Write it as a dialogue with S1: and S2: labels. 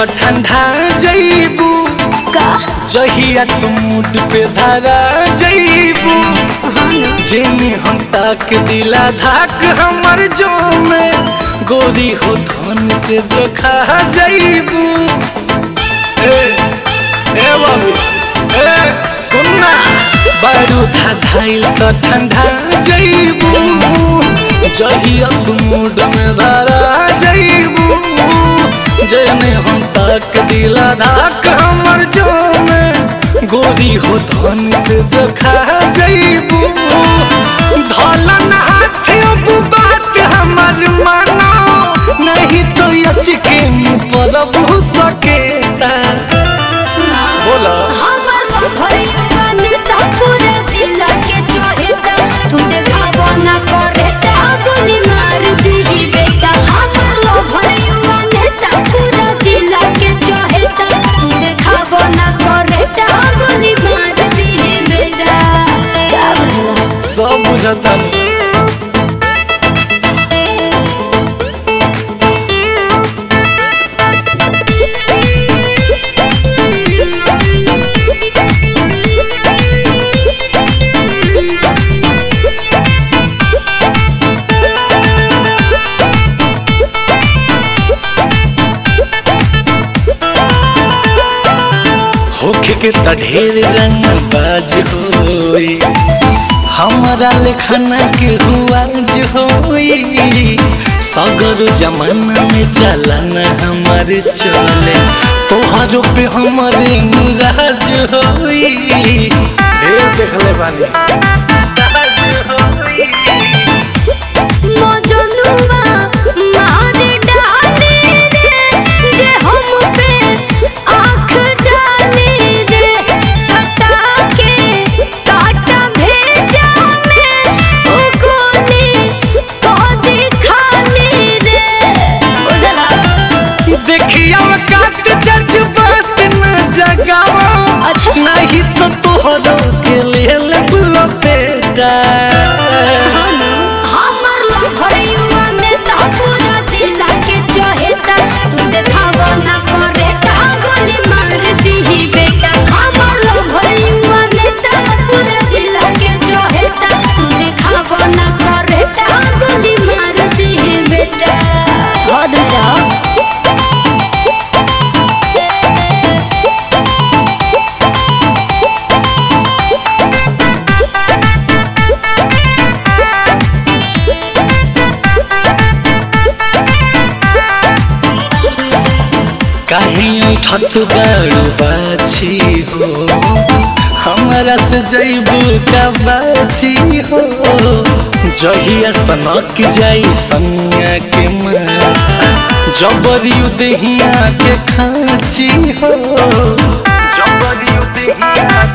S1: तो ठंडा जईबू
S2: का
S1: जहिया तू मुड पे धरा जईबू
S2: हाँ ना
S1: जेने हम तक दिला धाक हमर जो में गोरी हो धन से जो खा जईबू ए ए बाबू ए सुनना बारू था धाइल तो ठंडा जईबू जहिया तू मुड में धरा जईबू जेने हम तक दिला धाक हमर जो में गोरी हो धन से जो खा जईबू धलन हाथ अब बात हमर मानो नहीं तो अचके मुँह पर बू सकेता
S2: सुना
S1: बोला
S2: हमर भैया नेता पूरा जिला के चहेता तू देखाबो ना करेता गोली मार दी बेटा हमर भैया नेता पूरा जिला के चहेता तू देखाबो ना करेता गोली मार दी बेटा का बुझला
S1: सब बुझता होखे के त ढेर रंग बाज होई हमारा लेखना के हुआज होई सगर जमाना में चलन हमार चले तोहरो पे हमारे मुराज होई ढेर देखले बानी
S2: मजनुआ मार डाले रे जे हम पे आँख डाले रे सटा के काटा भेजा में ओ गोली को दिखाले रे बुझला
S1: देखिया कात जज्बात न जगावा
S2: अच्छा।
S1: नहीं तो तोहरो के लेल बुला बेटा
S2: हमर भैया नेता पूरा जिला के चहेता तू देखाबो ना करेता गोली मार दी बेटा हमर भैया नेता पूरा जिला के चहेता तू देखाबो ना करेता गोली मार दी बेटा हद जाओ
S1: काहे ठत बाड़ू बाछी हो हमारा से जैबू का बाछी हो जहिया सनक जाई सनिया के माथा जबरियु देहिया के खाची हो जबरियु देहिया